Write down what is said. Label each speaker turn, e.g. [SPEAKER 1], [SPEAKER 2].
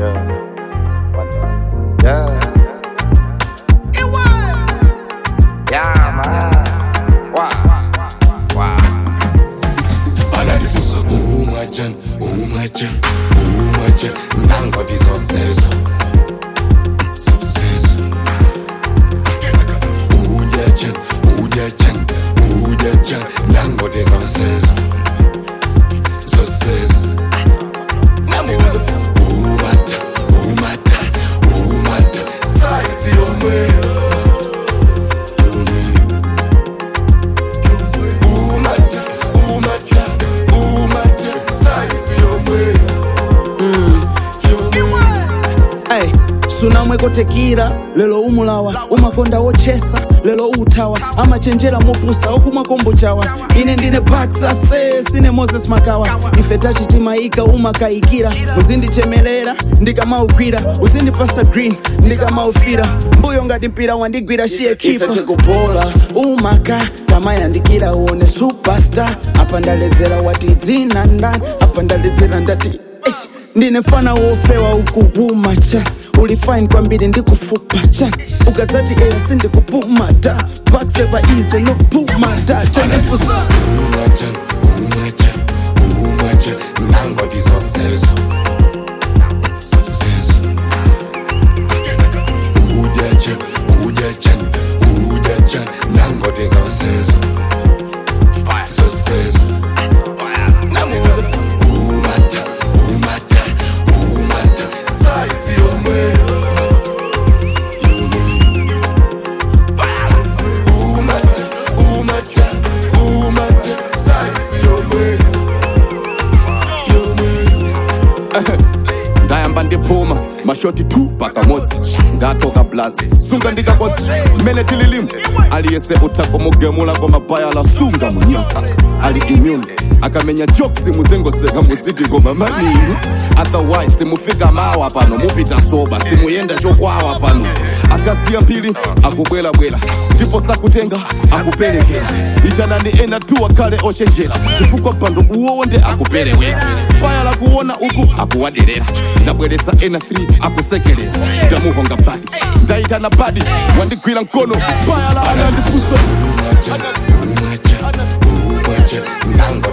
[SPEAKER 1] Yeah. One time. Yeah. Yeah, man. Wow. Wow.
[SPEAKER 2] anandifusa umachan umachan umachan nangoti zosezo zosezo ujachan ujachan ujachan nangoti zosezo zosezo namuza umata umata umata saisi yomweyo umata umata umata saisi yomweyo
[SPEAKER 3] Ay, sunamwekotekira lelo umulawa umakonda wochesa lelo utawa amachenjera mopusa okumwakombo chawa ine ndine baksa se sine moses makawa ife tachitimaika umakayikira uzindichemelera ndikamaugwira uzindipasa green ndikamaufira mbuyo ngati mpira wandigwira shiye kipa kupola umaka tamayandikira uone superstar apa ndaledzera wati dzina ndani apa ndaledzera ndati Eish, ndine fana wofewa ukuwuma cha ulifine kwambiri ndikufupa cha ukadzati eya sindikupuma ta paksepa ize nopuma ta chanefusa
[SPEAKER 2] umachan umachan umachan nangoti zosezo zosezo ujachan ujachan ujachan nangoti zosezo zosezo namuza umata umata umata saisi yomweyo umata umata umata saisi yomweyo yomweyo
[SPEAKER 4] ndayamba ndiphuma mashoti 2 pakamodzi ndatoka blazi sunga ndikakodzi mmene tililimu aliyese utha kumugemula kwa mabhayala sunga munyosa ali immune akamenya jokes muzengoseka muziti koma maningi otherwise simufika mawa pano mupita soba simuyenda chokwawa pano akasiya mphiri akubwerabwera ndipo sakutenga akuperekera itanani ena tu akhale ochenjera chifukwa mpando uwowo nde akuperewera paya lakuona uku akuwaderera ndabweretsa ena 3 akusekereza ndamuhonga badi ndayitana badi wandigwira mkono paya la anandifusa
[SPEAKER 2] umacha umacha umacha nango